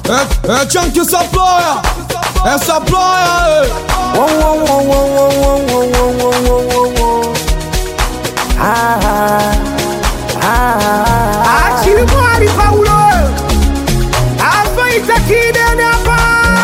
É, é Chunky Supplier, é Supplier, é. Wow, wow, wow, wow, wow, wow, wow, wow, wow, wow, wow. Ah, ah, ah, Achimwari Paulo Afaita kidene hapa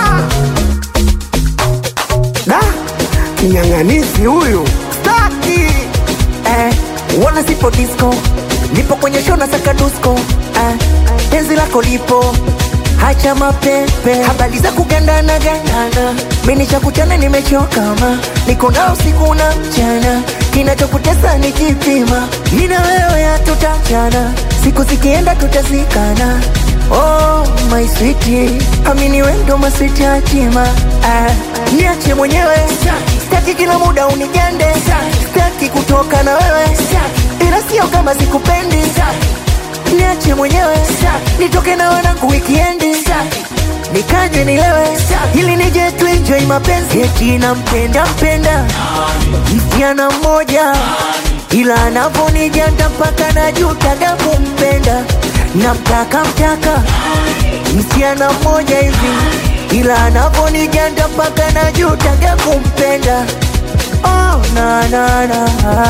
Da Kinyang'anisi huyu Staki eh, wana sipo disco, nipo kwenye show na saka dusko eh, penzi lako lipo hacha mapepe, habari za kugandana gandana, mimi cha kuchana nimechoka ma, niko na usiku na mchana, kinachokutesa ni kipima, mimi na wewe hatutachana, siku zikienda tutazikana. Oh my sweetie, amini wewe ndo maswiti hatima ah, niache mwenyewe Sitaki kila muda unigande, sitaki kutoka na wewe, ila sio kama sikupendi. Niache mwenyewe nitoke na wanangu wikiendi, nikanywe nilewe, ili nije tu enjoy mapenzi. Eti nampenda mpenda msichana mmoja, ila anavonijanda mpaka najutaga kumpenda. Namtaka mtaka msichana mmoja hivi, ila anavonijanda mpaka najutaga kumpenda. Oh, na, na, na.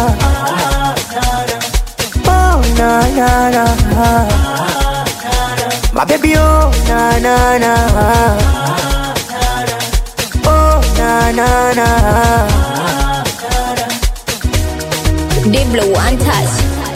Oh, na, na, na. My baby, oh, na, na, na. Oh, na, na, na. Diblo one touch.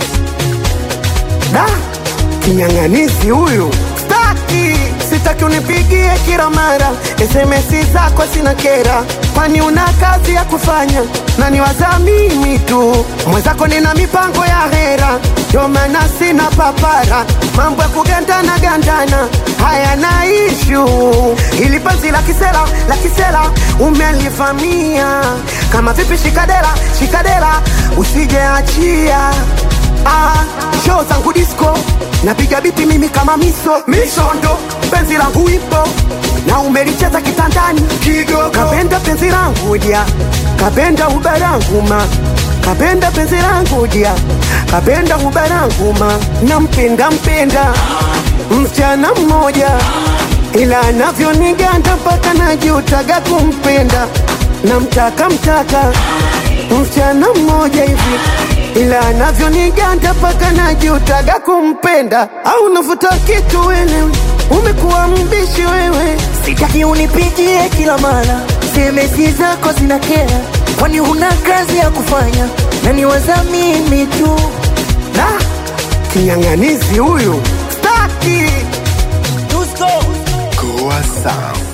Da Kinyang'anisi huyu Staki Sitaki unipigie kila mara SMS zako sina kera Kwani una kazi ya kufanya Na niwaza mimi tu Mwenzako nina mipango ya hera Ndio maana sina papara Mambo ya kugandana gandana Haya na ishu Ili penzi la kisela la kisela Umelivamia Kama vipi shikadera shikadera Usije achia Ah, show zangu disco napiga biti mimi kama miso misondo penzi langu ipo na umelicheza kitandani kigogo kapenda penzi langu dia kapenda ubarangu ma kapenda penzi langu dia kapenda ubarangu ma nampenda mpenda msichana mmoja ila anavyoniganda mpaka najutaga kumpenda namtaka mtaka msichana mmoja hivi ila anavyoniganda mpaka najutaga kumpenda au navuta kitu wewe umekuwa mbishi wewe Sitaki unipigie kila mara, semesi zako zina kera, kwani huna kazi ya kufanya na niwaza mimi tu. da kinyang'anizi huyu staki Goa Sound.